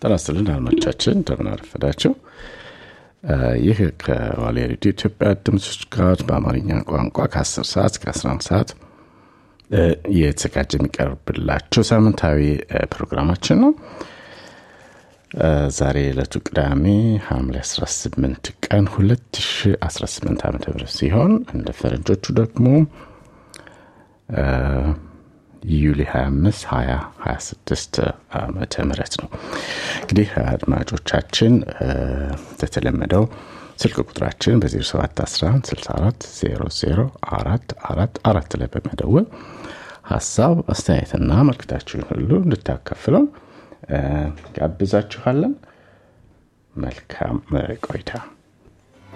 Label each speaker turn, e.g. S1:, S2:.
S1: ጤና ይስጥልን አድማጮቻችን እንደምን አረፈዳችሁ። ይህ ከዋልያ ሬዲዮ ኢትዮጵያ ድምፅ ጋር በአማርኛ ቋንቋ ከ10 ሰዓት እስከ 11 ሰዓት እየተዘጋጀ የሚቀርብላችሁ ሳምንታዊ ፕሮግራማችን ነው። ዛሬ ዕለቱ ቅዳሜ ሐምሌ 18 ቀን 2018 ዓ ም ሲሆን እንደ ፈረንጆቹ ደግሞ ዩሊ 25 2026 ዓመተ ምህረት ነው። እንግዲህ አድማጮቻችን እንደተለመደው ስልክ ቁጥራችን በ0711 64 00 4 4 4 ላይ በመደወል ሀሳብ አስተያየትና መልክታችሁን ሁሉ እንድታካፍለው ጋብዛችኋለን። መልካም ቆይታ።